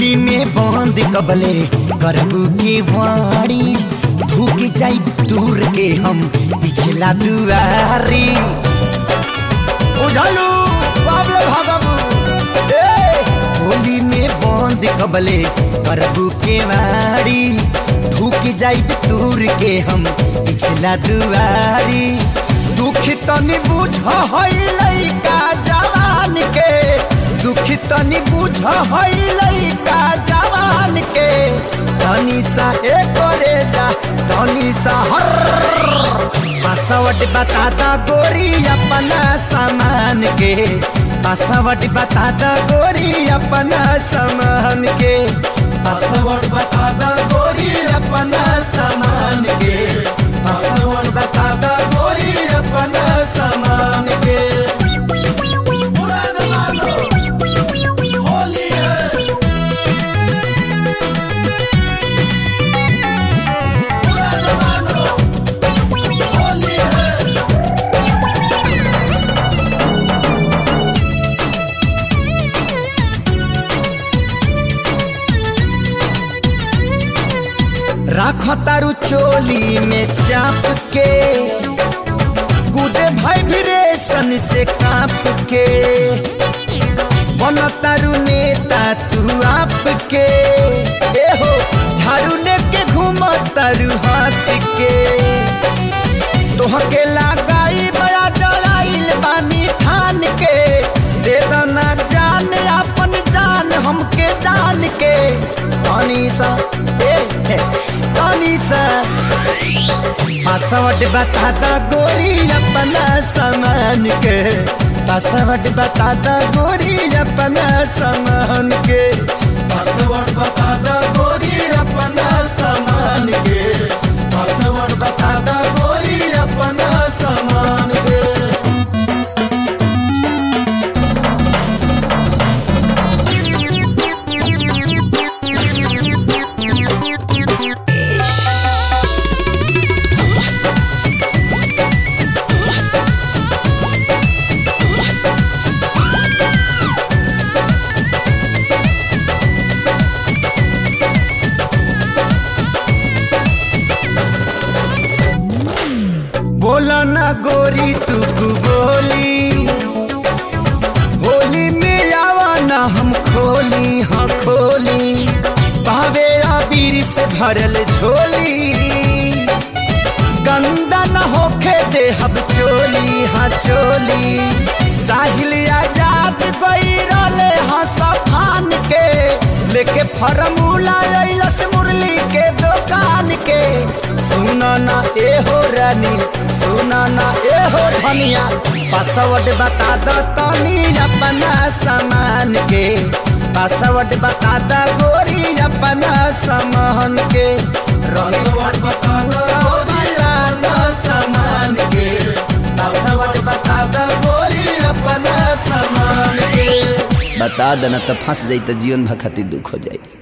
होली में बंद कबले करबू के वाड़ी भूख जाई दूर के हम पिछला दुआरी उझालू बाबले भागबू ए होली में बंद कबले करबू के वाड़ी भूख जाई दूर के हम पिछला दुआरी दुख तनी बुझ हई लइका जवान के दुख तनी बुझ हई लइका जवान के तनी सा ए करे जा तनी सा हर पासवर्ड बता दा गोरी अपना सामान के पासवर्ड बता दा गोरी अपना सामान के पासवर्ड बता दा गोरी अपना सामान के पासवर्ड बता दा गोरी अपना सामान के राख तारू चोली में चाप के गुडे भाई भी रेशन से काप के बन तारू नेता तू आप के ए हो झाड़ू लेके घूम तारू हाथ के तोहके लगाई बया डराइल बानी ठान के दे दना जान अपन जान हमके जान के पानी सा ए ए, पानी सा पासवर्ड बता दा गोरी अपना सामान के पासवर्ड बता दा गोरी अपना सामान के पासवर्ड बता दा गोरी अपना सामान के पासवर्ड बता दा गोरी अपना सामान के बोला ना गोरी तू बोली होली में आवा ना हम खोली हाँ खोली भावे आबीर से भरल झोली गंदा न होखे दे हब चोली हाँ चोली साहिल आजाद गई रोले हाँ सफान के लेके फरमूला अइलस मुरली के दुकान के सुना ना ए हो रानी सुना ना ए हो धनिया पासवर्ड बता दो तनी अपना सामान के पासवर्ड बता दो गोरी अपना सामान के पासवर्ड बता दो अपना सामान के पासवर्ड बता दो गोरी अपना सामान के बता देना तो फंस जाई तो जीवन भर खातिर दुख हो जाई